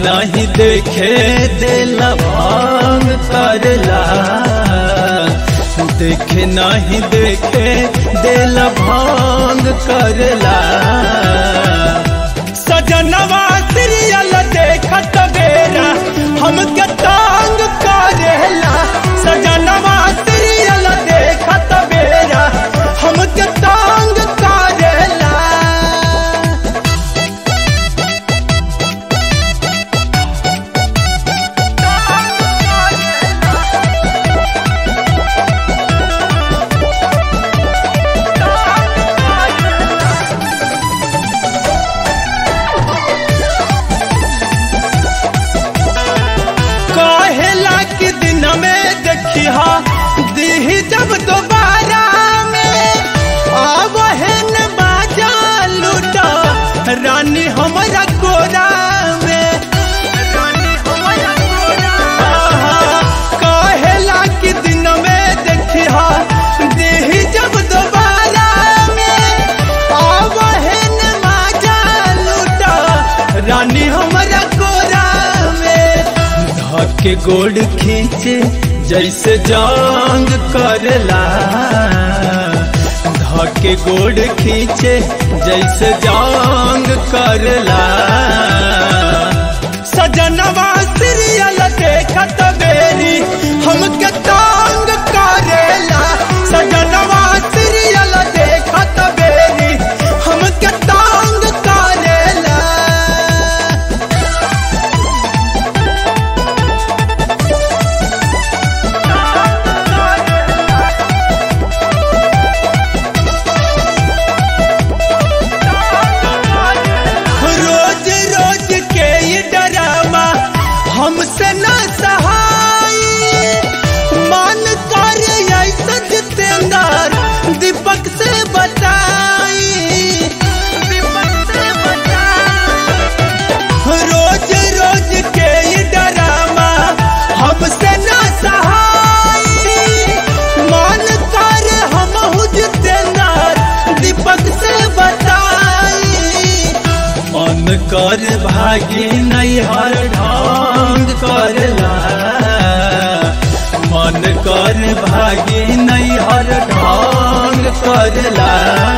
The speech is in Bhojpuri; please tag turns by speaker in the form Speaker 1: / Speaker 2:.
Speaker 1: नहीं देखे दिल भांग करला देखे नहीं देखे दिल भांग करला सजनवा सीरियल देखत बेरा हमके तांग करेला सजनवा सीरियल देखत बेरा हमके तांग करेला कहेला कि दिन में देखिहा दीही जब दोबारा में आवहन बाजा लूटा रानी हमारा कोरा में आहा, कहेला कि दिन में देखिहा दीही जब दोबारा में आवहन बाजा लूटा रानी हमारा कोरा में धके गोड़ खींचे जैसे जांग करला धके गोड़ खींचे जैसे जांग करला सजनवा सीरियल देखत बेरी हमके तांग करेला सजनवा सीरियल देखत बेरी हमके तांग करेला रोज रोज के ये डरावा हमसे न सहाय मन कर ऐसा जितेंद्र दीपक से बताई रोज रोज के ये डरावा हमसे न सहाय मन कर हम जितेंद्र दीपक से बताई मन कर भागी नहीं हर ढंग करला मन कर भागी नहीं हर ढंग करला